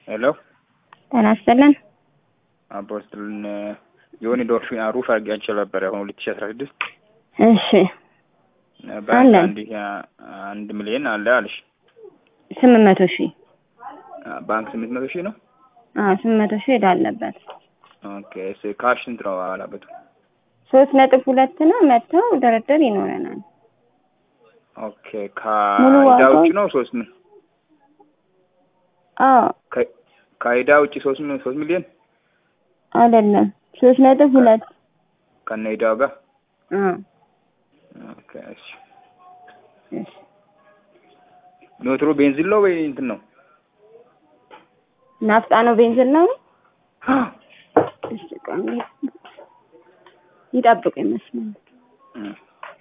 ሄሎ ጤና ይስጥልን። አፖስትልን የሆነ ዶልፊን አሩፍ አድርጌያቸው ነበር አሁን ሁለት ሺ አስራ ስድስት እሺ ባንክ አለን። አንድ አንድ ሚሊዮን አለ አለሽ ስምንት መቶ ሺህ ባንክ ስምንት መቶ ሺህ ነው። አዎ ስምንት መቶ ሺህ ሄዳ አለበት። ኦኬ እስ ካሽ ስንት ነው አላበቱ? ሶስት ነጥብ ሁለት ነው። መጥተው ድርድር ይኖረናል። ኦኬ ሙሉ ከዕዳ ዋጋው- ውጭ ነው ሶስት ሚ- አዎ ከ- ከዕዳ ውጭ ሶስት ሚ- ሶስት ሚሊዮን አይደለም ሶስት ነጥብ ሁለት ከነ ዕዳው ጋር አዎ ኦኬ እሺ እሺ ሞተሩ ቤንዚን ነው ወይ እንትን ነው? ናፍጣ ነው ቤንዚን ነው? እሺ ቆይ ይጠብቁ ይመስላል። እም።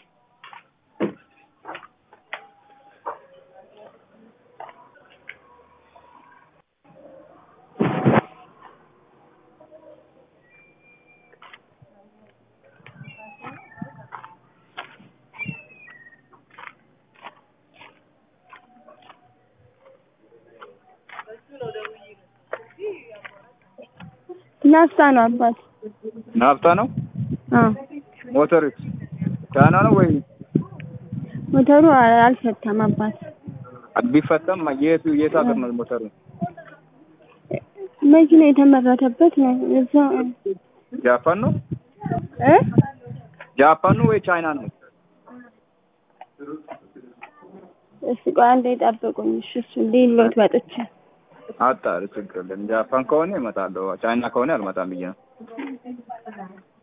ናፍጣ ነው አባት። ናፍጣ ነው አዎ ሞተር ቻይና ነው ወይ ሞተሩ አልፈታም አባት። ቢፈታም የት የት ሀገር ነው ሞተሩ? መኪና የተመረተበት ነው እዛ ጃፓን ነው እ ጃፓን ነው ወይ ቻይና ነው? እሺ ቆይ አንዴ ጠብቁኝ። እሺ እሱ ሊሎት ወጥቼ አጣሪ ችግር የለም። ጃፓን ከሆነ እመጣለሁ፣ ቻይና ከሆነ አልመጣም ብዬ ነው።